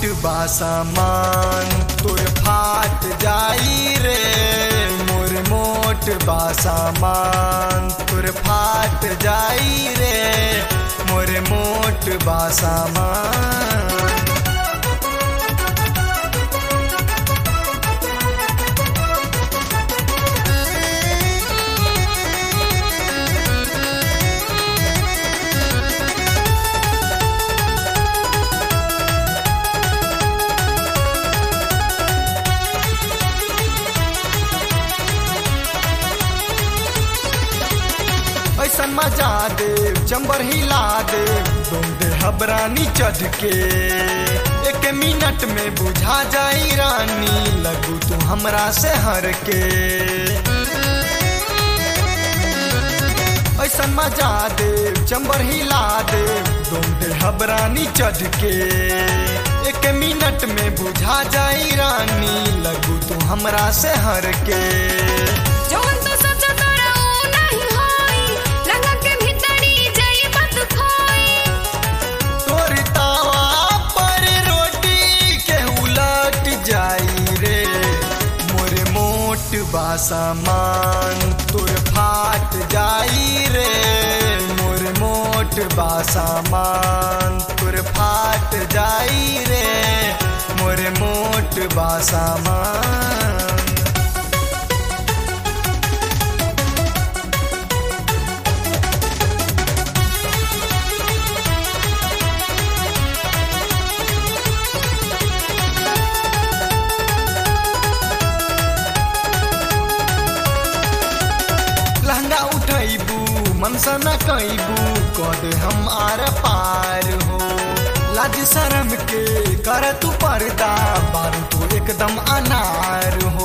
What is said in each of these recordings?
मोट बा सामान तोर फाट जाई रे मोर मोट बा सामान तोर फाट जाई रे मोर मोट बा सामान ऐसा मजा दे चंबर हिला दे तुम दे हबरानी चढ़ के एक मिनट में बुझा जाई रानी लगू तू हमरा से हर के ऐसा मजा दे चंबर हिला दे तुम दे हबरानी चढ़ के एक मिनट में बुझा जाई रानी लगू तू हमरा से हर के जवन तो सोचो तोरा ऊ नहीं होई लगा के भीतरी जाई बात खोई तोर तावा पर रोटी के उलट जाई रे मोर मोट बा सामान तोर फाट जाई रे मोर मोट बा सामान तोर फाट जाई रे मोर मोट बा सामान लहंगा उठैबू मनसा न कैबू कद हम आर पार हो लाज शरम के कर तू पर्दा बारू तू एकदम अनार हो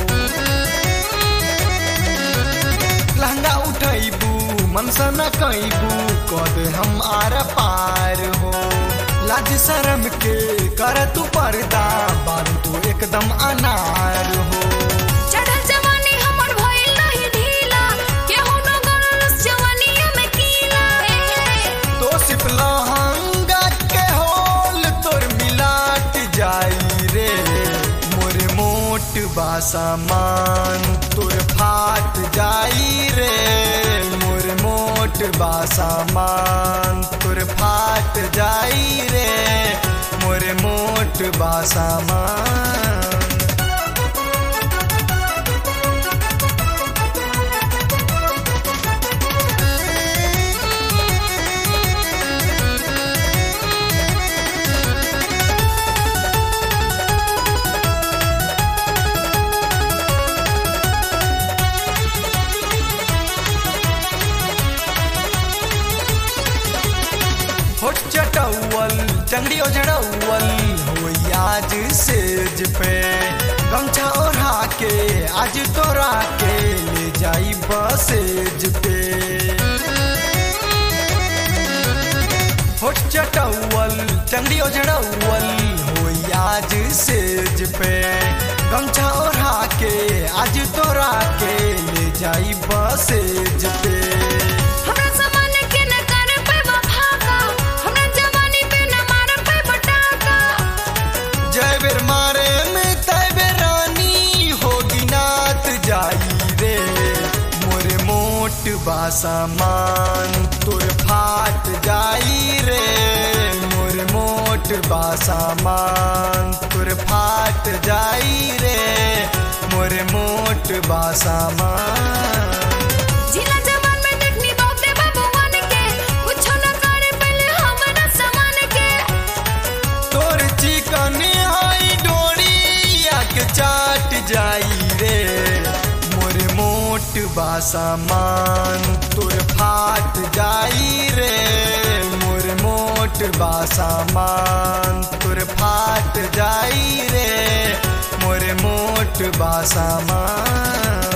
लहंगा उठैबू मनसा न कैबू कद हम आर पार हो लाज शरम के कर तू पर्दा बारू तू एकदम अनार हो चढ़ल जवानी हमर भइल नहीं ढीला केहू न गरल जवानिया में कीला तो सिप लहंगा के होल तोर मिलाट जाई रे मोर मोट बा सामान तोर फाट जाई रे मोर मोट बा सामान तोर फाट जाई रे मोर मोट बा सामान होठ चटौल चंगड़ी ओझड़ौल हो आज सेज पे गमछा ओढ़ा के आज तोरा के ले जाई बसेज पे होठ चटौल चंगड़ी ओझड़ौल हो आज सेज पे गमछा ओढ़ा के आज तोरा के ले जाई बसेज पे हमरा सामान के न कर पे वफाका हमरा जवानी पे न मार पे बटाका जय बेर मारे में तय बेर रानी होगी नात जाई रे मोर मोट बा सामान तोर फाट जाई रे मोर मोट बा सामान तोर फाट फाट जाई रे मोर मोट बा सामान जिला जवान में देखनी बहुते बाबुआन के कुछो न करे पहले हमरा समान के तोर फाट जाई रे मोर मोट बा सामान तोर फाट जाई रे मोर मोट बा सामान तोर फाट जाई रे मोर मोट बा सामान तोर फाट जाई रे मोर मोट बा सामान जिला जवान में देखनी बहुते बाबुआन के कुछो न करे पहले हमरा समान के तोर चिकन हाई डोरिया के चाट जाई रे मोर मोट बा सामान तोर फाट जाई रे मोर मोट बा सामान तोर फाट जाई रे मोर मोट बा सामान